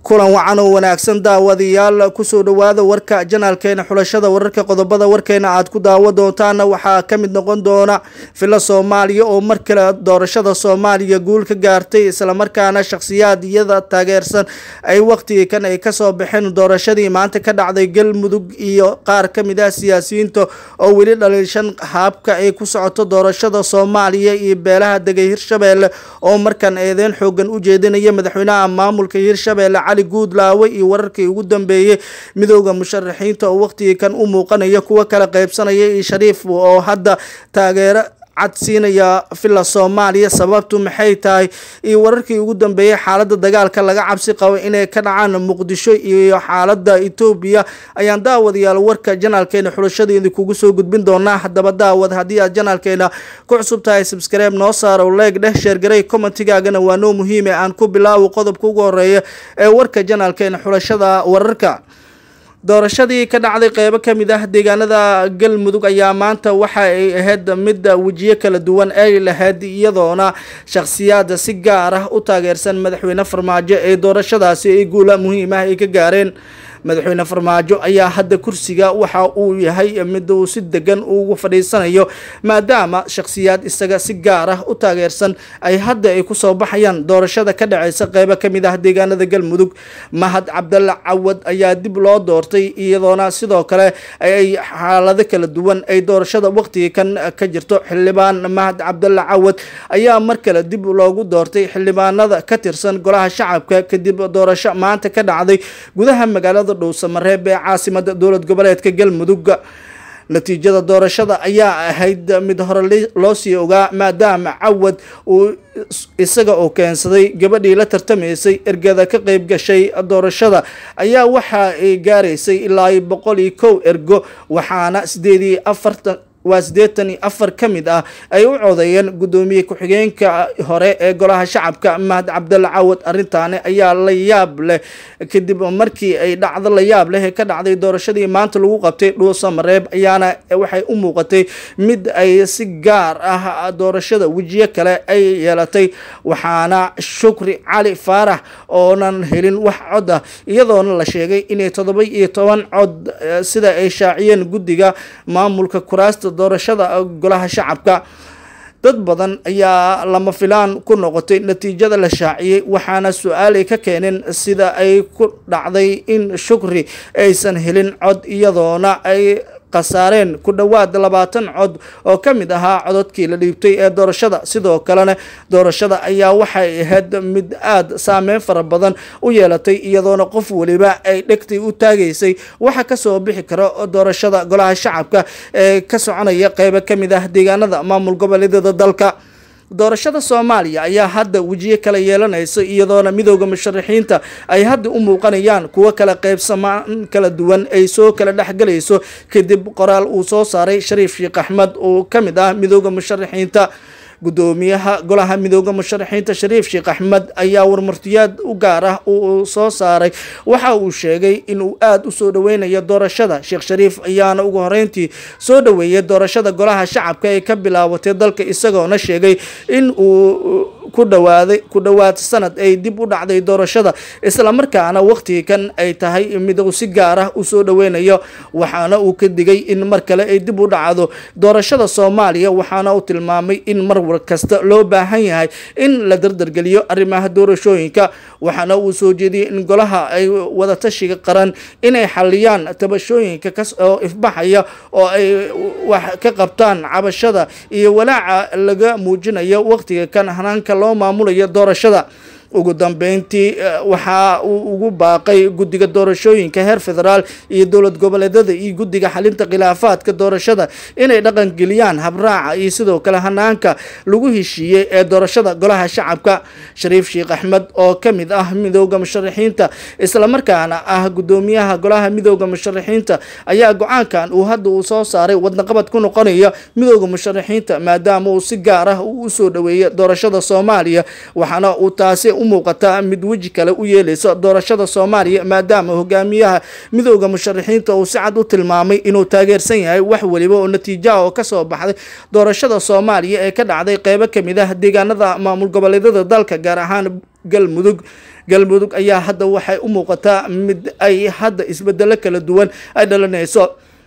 kulan wacan oo wanaagsan daawadayaal kusoo dhawaada warka janaalkeena xulashada wararka qodobada warkeena aad ku daawo doontaana waxaa ka mid noqon doona filo soomaaliya oo mar kale doorashada soomaaliya guul ka gaartay islamarkaana shakhsiyaad iyada taageersan ay waqtigii kan ay kasoo baxeen doorashadii maanta ka dhacday galmudug iyo qaar ka mid ah siyaasiyiinta oo weli dhaliishan haabka ay ku socoto doorashada soomaaliya iyo beelaha degay hirshabeelle oo markan eedeyn xoogan u jeedinaya madaxweynaha maamulka hirshabeelle cali guudlaawe iyo wararkii ugu dambeeyey midooda musharaxiinta oo waqtigii kan u muuqanaya kuwo kala qaybsanaya iyo shariif oo hadda taageero cad siinaya villa soomaaliya sababtu maxay tahay iyo wararkii ugu dambeeyey xaalada dagaalka laga cabsi qabo inay ka dhacaan muqdisho iyo xaalada etoobiya ayaan daawadayaal warka janaalkeena xulashadiidi kugu soo gudbin doonaa haddaba daawad haddii aad janaalkeena ku cusub tahay subskribe noo saaro leeg dheh sheergaray commentigaagana waa noo muhiime aan ku bilaawo qodobka ugu horeeya ee warka janaalkeena xulashada wararka doorashadii ka dhacday qeybo ka mid ah deegaanada galmudug ayaa maanta waxa ay ahayd mid wejiyo kala duwan ay lahayd iyadoona shakhsiyaad si gaar ah u taageersan madaxweyne farmaajo ee doorashadaasi ay guula muhiim ah ay ka gaareen madaxweyne farmaajo ayaa hadda kursiga waxa uu yahay mid uu si degan ugu fadhiisanayo maadaama shakhsiyaad isaga si gaar ah u taageersan ay hadda ay kusoo baxayaan doorashada ka dhaceysa qeybo ka mid ah deegaanada galmudug mahad cabdalla cawad ayaa dib loo doortay iyadoona sidoo kale ay xaalado kala duwan ay doorashada waqtigii kan ka jirto xildhibaan mahad cabdalla cawad ayaa mar kale dib loogu doortay xildhibaanada ka tirsan golaha shacabka kadib doorasho maanta ka dhacday gudaha magaalada dhowsamareeb ee caasimada dowlad goboleedka galmudug natiijada doorashada ayaa ahayd mid hore loo sii ogaa maadaama cawad uu isaga oo keensaday gabadhii la tartamaysay ergada ka qeyb gashay doorashada ayaa waxa ay gaaraysay ilaa boqol iyo kow ergo waxaana sideed iyo afartan waa siddeetan iyo afar ka mid ah ay u codeeyeen guddoomiye ku-xigeenka hore ee golaha shacabka mahad cabdalla cawad arrintaani ayaa la yaab leh kadib markii ay dhacdo la yaab leh ee ka dhacday doorashadii maanta lagu qabtay dhuusa mareeb ayaana waxay u muuqatay mid ay si gaar ah doorashada wejiyo kale ay yeelatay waxaana shukri cali faarax oonan helin wax cod ah iyadoona la sheegay inay toddoba iyo toban cod sida ay shaaciyeen guddiga maamulka kuraasta doorashada golaha shacabka dad badan ayaa lama filaan ku noqotay natiijada la shaaciyey waxaana su-aal ay ka keeneen sida ay ku dhacday in shukri aysan helin cod iyadoona ay khasaareen ku dhowaad labaatan cod oo ka mid ahaa cododkii la dhiibtay ee doorashada sidoo kalena doorashada ayaa waxay ahayd mid aada saameyn fara badan u yeelatay iyadoona qof weliba ay dhegtay u taagaysay waxa kasoo bixi kara doorashada golaha shacabka ee ka soconaya qeybo ka mid ah deegaanada maamul goboleedyada dalka doorashada soomaaliya ayaa hadda wejiyo kala yeelanaysa iyadoona midooda musharaxiinta ay hadda u muuqanayaan kuwo kala qaybsamaan kala duwan ay soo kala dhexgelayso kadib qoraal uu soo saaray shariif sheekh axmed oo ka mid ah midooda musharaxiinta guddoomiyaha golaha midooda musharaxiinta shariif sheekh axmed ayaa warmartiyaad u gaar ah uu soo saaray waxa uu sheegay inuu aada u soo dhaweynayo doorashada sheekh shariif ayaana ugu horeyntii soo dhaweeyay doorashada golaha shacabka ee ka bilaabatay dalka isagoona sheegay in uu ku dhawaaday ku dhowaad sanad ay dib u dhacday doorashada islamarkaana waqtigii kan ay tahay mid uu si gaar ah u soo dhaweynayo waxaana uu ka digay in mar kale ay dib u dhacdo doorashada soomaaliya waxaana uu tilmaamay in mar kasta loo baahan yahay in la dardargeliyo arrimaha doorashooyinka waxaana uu soo jeediyey in golaha ay wadatashiga qaran inay xaliyaan tabashooyinka oo ifbaxaya oo ay wax ka qabtaan cabashada iyo walaaca laga muujinayo waqtiga kan hanaanka loo maamulayo doorashada ugu dambeyntii waxa uu ugu baaqay guddiga doorashooyinka heer federaal iyo dowlad goboleedyada iyo guddiga xalinta khilaafaadka doorashada inay dhaqangeliyaan habraaca iyo sidoo kale hanaanka lagu heshiiyey ee doorashada golaha shacabka shariif sheekh axmed oo ka mid ah midooda musharaxiinta islamarkaana ah guddoomiyaha golaha midooda musharaxiinta ayaa go-aankan uu hadda uu soo saaray wadnaqabad ku noqonaya midooda musharaxiinta maadaama uu si gaar ah uu usoo dhaweeyay doorashada soomaaliya waxaana uu taasi u muuqataa mid weji kale u yeeleysa doorashada soomaaliya maadaama hogaamiyaha midooda musharaxiinta uu si cad u tilmaamay inuu taageersan yahay wax weliba oo natiijaha oo kasoo baxday doorashada soomaaliya ee ka dhacday qeybo kamid ah deegaanada maamul goboleedyada dalka gaar ahaan galmudug galmudug ayaa hadda waxay u muuqataa mid ay hadda isbedelo kala duwan ay dhalinayso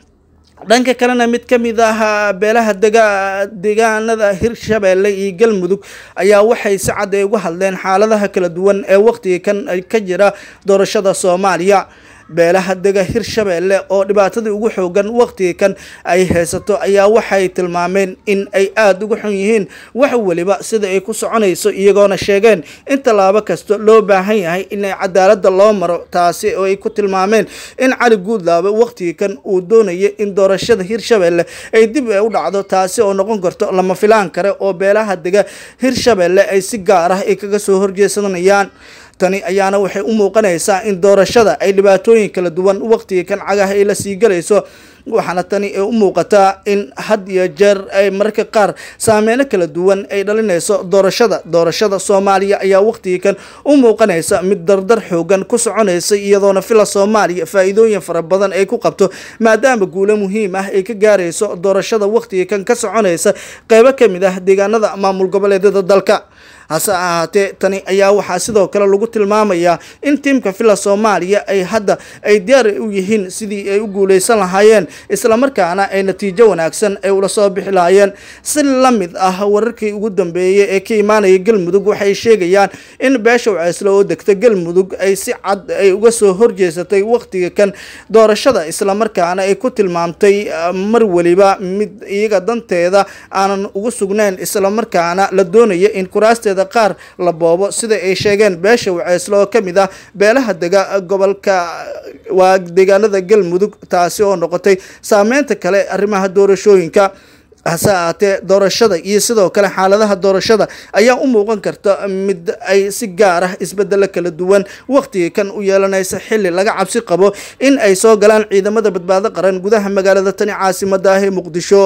dhanka kalena mid ka mid ah beelaha dega deegaanada hirshabeelle iyo galmudug ayaa waxay si cad ay uga hadleen xaaladaha kala duwan ee waqtiga kan ka jira doorashada soomaaliya beelaha dega hirshabeelle oo dhibaatadii ugu xoogan waqtiga kan ay haysato ayaa waxay tilmaameen in ay aada uga xun yihiin wax weliba sida ay ku soconayso iyagoona sheegeen in tallaabo kasta loo baahan yahay inay cadaaladda loo maro taasi oo ay ku tilmaameen in cali guudlaabe waqtiga kan uu doonayo in doorashada hirshabeelle ay dib u dhacdo taasi oo noqon karto lama filaan kare oo beelaha dega hirshabeelle ay si gaar ah ay kaga soo horjeesanayaan tani ayaana waxay u muuqanaysaa in doorashada ay dhibaatooyin kala duwan waqtiga kan cagaha ay la sii galayso waxaana tani ay u muuqataa in had iyo jeer ay mararka qaar saameyno kala duwan ay dhalinayso doorashada doorashada soomaaliya ayaa waqtiga kan u muuqanaysa mid dardar xoogan ku soconaysa iyadoona fila soomaaliya faa-iidooyin fara badan ay ku qabto maadaama guulo muhiim ah ay ka gaarayso doorashada waqtiga kan ka soconaysa qeybo ka mid ah deegaanada maamul goboleedyada dalka hase ahaatee tani ayaa waxaa sidoo kale lagu tilmaamayaa in tiimka fila soomaaliya ay hadda ay diyaar u yihiin sidii ay u guuleysan lahaayeen islamarkaana ay natiijo wanaagsan ay ula soo bixi lahaayeen si la mid ah wararkii ugu dambeeyey ee ka imaanaya galmudug waxay sheegayaan in beesha waceysle oo degta galmudug ay si cad ay uga soo horjeesatay waqtiga kan doorashada islamarkaana ay ku tilmaamtay mar weliba mid iyaga danteeda aanan ugu sugnayn islamarkaana la doonaya in kuraasteeda qaar la boobo sida ay sheegeen beesha waceysle oo kamid ah beelaha dega gobolka waa deegaanada galmudug taasi oo noqotay saameynta kale arrimaha doorashooyinka hase ahaatee doorashada iyo sidoo kale xaaladaha doorashada ayaa u muuqan karta mid ay si gaar ah isbedelo kala duwan waqtiga kan u yeelanaysa xili laga cabsi qabo in ay soo galaan ciidamada badbaado qaran gudaha magaalada tani caasimada ah ee muqdisho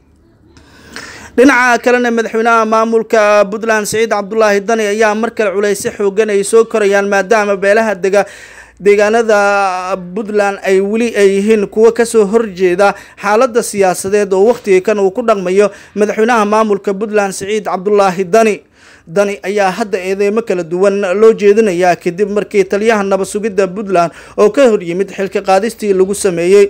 dhinaca kalena madaxweynaha maamulka puntland siciid cabdulaahi dani ayaa mar kale culayse xoogan ay soo korayaan maadaama beelaha dega deegaanada puntland ay weli ay yihiin kuwo kasoo horjeeda xaalada siyaasadeed oo waqtiga kan uu ku dhaqmayo madaxweynaha maamulka puntland siciid cabdulaahi dani dani ayaa hadda eedeymo kala duwan loo jeedinayaa kadib markii taliyaha nabad sugidda puntland oo ka hor yimid xilka qaadistii lagu sameeyey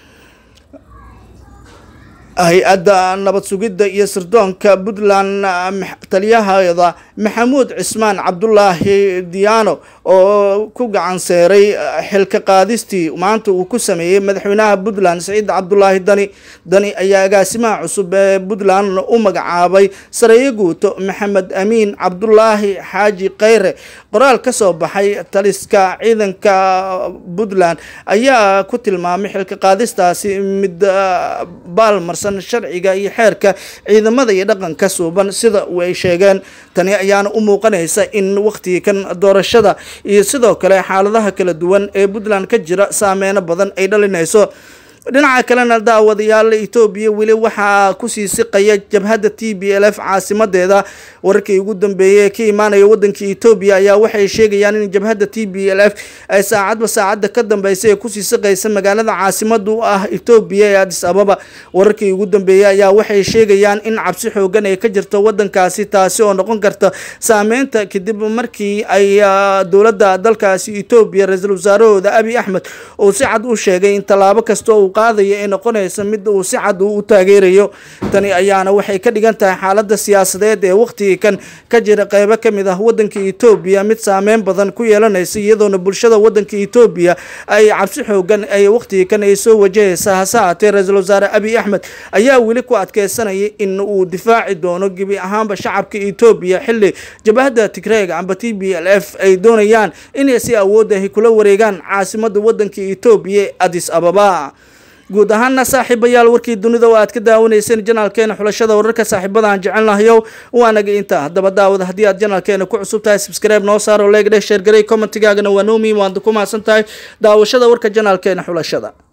hay-adda nabad sugidda iyo sirdoonka puntland taliyaheeda maxamuud cismaan cabdulaahi diyaano oo ku gacan seeray xilka qaadistii maanta uu ku sameeyey madaxweynaha puntland siciid cabdulaahi dani dani ayaa agaasimaha cusub ee puntland u magacaabay sareeyo guuto maxamed amiin cabdulaahi xaaji kheyre qoraal ka soo baxay taliska ciidanka puntland ayaa ku tilmaamay xilka qaadistaasi mid baalmarsan sharciga iyo xeerka ciidamada iyo dhaqanka suuban sida ay sheegeen tani ayaana u muuqanaysa in waqtigii kan doorashada iyo sidoo kale xaaladaha kala duwan ee puntland ka jira saameyno badan ay dhalinayso dhinaca kalena daawadayaal etoobiya weli waxaa kusii siqaya jabhadda t b l f caasimadeeda wararkii ugu dambeeyey ee ka imaanaya wadanka etoobiya ayaa waxay sheegayaan in jabhadda t b l f ay saacadba saacadda ka dambeysa ee kusii siqaysa magaalada caasimada u ah etoobiya ee adis ababa wararkii ugu dambeeyey ayaa waxay sheegayaan in cabsi xoogan ay ka jirto wadankaasi taasi oo noqon karta saameynta kadib markii ay dowladda dalkaasi etoobiya ra-iisul wasaarahooda abi axmed uu si cad u sheegay in tallaabo kasta uu qaadaya ee noqonaysa mid uu si cad uu u taageerayo tani ayaana waxay ka dhigan tahay xaalada siyaasadeed ee waqtigii kan ka jira qeybo ka mid ah wadanka etoobiya mid saameyn badan ku yeelanaysa iyadoona bulshada wadanka etoobiya ay cabsi xoogan ay waqtigii kan ay soo wajahaysa hase haatee ra-iisul wasaare abiy axmed ayaa weli ku adkeysanaya in uu difaaci doono gebi ahaanba shacabka etoobiya xili jabahada tigreeg amba t b l f ay doonayaan inay si awood ahi kula wareegaan caasimada wadanka etoobiya adis ababa guud ahaana saaxiibayaal warkii dunida oo aad ka daawanayseen janaalkeena xulashada wararka saaxiibadaan jecelnahayow waanaga intaa haddaba daawada haddii aad janaalkeena ku cusub tahay subscribe noo saaro leegdhe sheergarey commentigaagana waa noomi waad ku mahadsan tahay daawashada warka janaalkeena xulashada